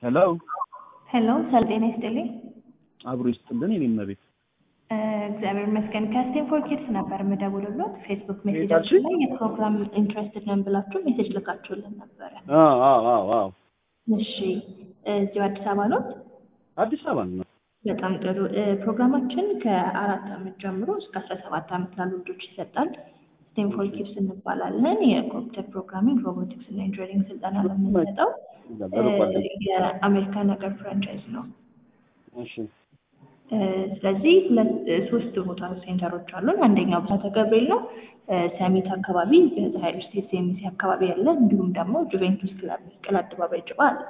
ሄሎ ሄሎ ሰላም ጤና ይስጥልኝ። አብሮ ይስጥልን የኔ እመቤት። እ እግዚአብሔር ይመስገን ከስቴንፎርድ ኪድስ ነበር የምደውልሎት። ፌስቡክ የታች? ሜሴጃችን ላይ የፕሮግራም ኢንትረስትድ ነን ብላችሁ ሜሴጅ ልካችሁልን ነበረ። አዎ አዎ አዎ አዎ እሺ እዚሁ አዲስ አበባ ነው? አዲስ አበባ ነው። በጣም ጥሩ። እ ፕሮግራማችን ከአራት ዓመት ጀምሮ እስከ አስራ ሰባት ዓመት ላሉ ልጆች ይሰጣል። ስቴንፎርድ ኪድስ እንባላለን። የኮምፒውተር ፕሮግራሚንግ፣ ሮቦቲክስ እና ኢንጂነሪንግ ስልጠና ነው የምንሰጠው። እ የአሜሪካ ነገር ፍራንቻይዝ ነው። እሺ እ ስለዚህ ሁለት እ ሶስት ቦታ ሴንተሮች አሉን። አንደኛው ብስራተ ገብርኤል ነው። እ ሰሚት አካባቢ በፀሐይ ስቴት ሴሚሲ አካባቢ ያለ፣ እንዲሁም ደግሞ ጁቬንቱስ ክለብ መስቀል አደባባይ ጭባ አለ።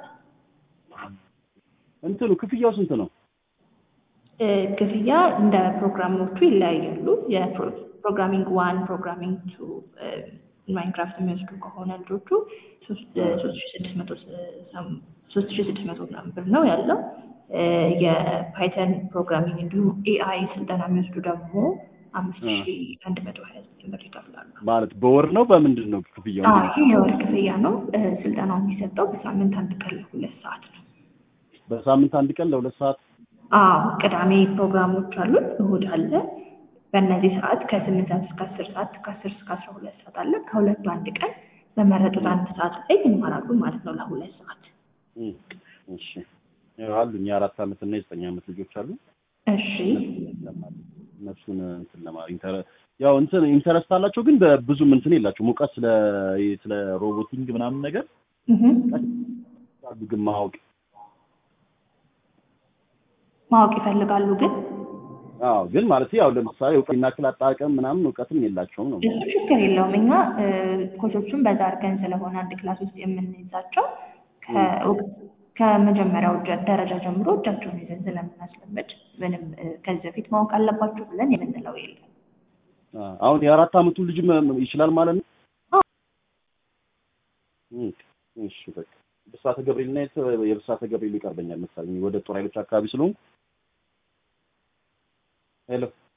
እንትኑ ክፍያው ስንት ነው? እ ክፍያ እንደ ፕሮግራሞቹ ይለያያሉ። የፕሮግራሚንግ ዋን፣ ፕሮግራሚንግ ቱ፣ ማይንክራፍት የሚወስዱ ከሆነ ልጆቹ ሶስት ሺ ስድስት መቶ ሶስት ሺ ስድስት መቶ ምናምን ብር ነው ያለው። እ የፓይተን ፕሮግራሚንግ እንዲሁም ኤአይ ስልጠና የሚወስዱ ደግሞ አምስት ሺ አንድ መቶ ሀያ ዘጠኝ ብር ይከፍላሉ። ማለት በወር ነው በምንድን ነው ክፍያው? አዎ ይህ የወር ክፍያ ነው። እ ስልጠናው የሚሰጠው በሳምንት አንድ ቀን ለሁለት ሰዓት ነው። በሳምንት አንድ ቀን ለሁለት ሰዓት አዎ ቅዳሜ ፕሮግራሞች አሉን፣ እሁድ አለ። በእነዚህ ሰዓት ከስምንት ሰዓት እስከ አስር ሰዓት ከአስር እስከ አስራ ሁለት ሰዓት አለ። ከሁለቱ አንድ ቀን በመረጡት አንድ ሰዓት ላይ ይማራሉ ማለት ነው ለሁለት ሰዓት። እም፣ እሺ ያው አሉኝ የአራት ዓመት እና የዘጠኝ ዓመት ልጆች አሉ። እሺ እነሱን እንትን ለማ ኢንተረ ያው እንትን ኢንተረስት አላቸው ግን በብዙም እንትን የላቸውም እውቀት ስለ ስለ ሮቦቲንግ ምናምን ነገር እህ አሉ ግን ማወቅ ማወቅ ይፈልጋሉ ግን አዎ ግን ማለት ያው ለምሳሌ እውቀት ናክል አጣቀም ምናምን እውቀትም የላቸውም ነው። እሱ ችግር የለውም። እኛ እ ኮቾቹን በዛ አድርገን ስለሆነ አንድ ክላስ ውስጥ የምንይዛቸው ከእውቅ- ከመጀመሪያው ጀ- ደረጃ ጀምሮ እጃቸውን ይዘን ስለምናስለምድ ምንም እ ከዚህ በፊት ማወቅ አለባችሁ ብለን የምንለው የለም። አ- አሁን የአራት ዓመቱ ልጅ መ- ይችላል ማለት ነው። አዎ። እም፣ እሺ በቃ ብስራተ ገብርኤል እና የት- የብስራተ ገብርኤል ይቀርበኛል መሰለኝ ወደ ጦር ኃይሎች አካባቢ ስለሆንኩ ሄሎ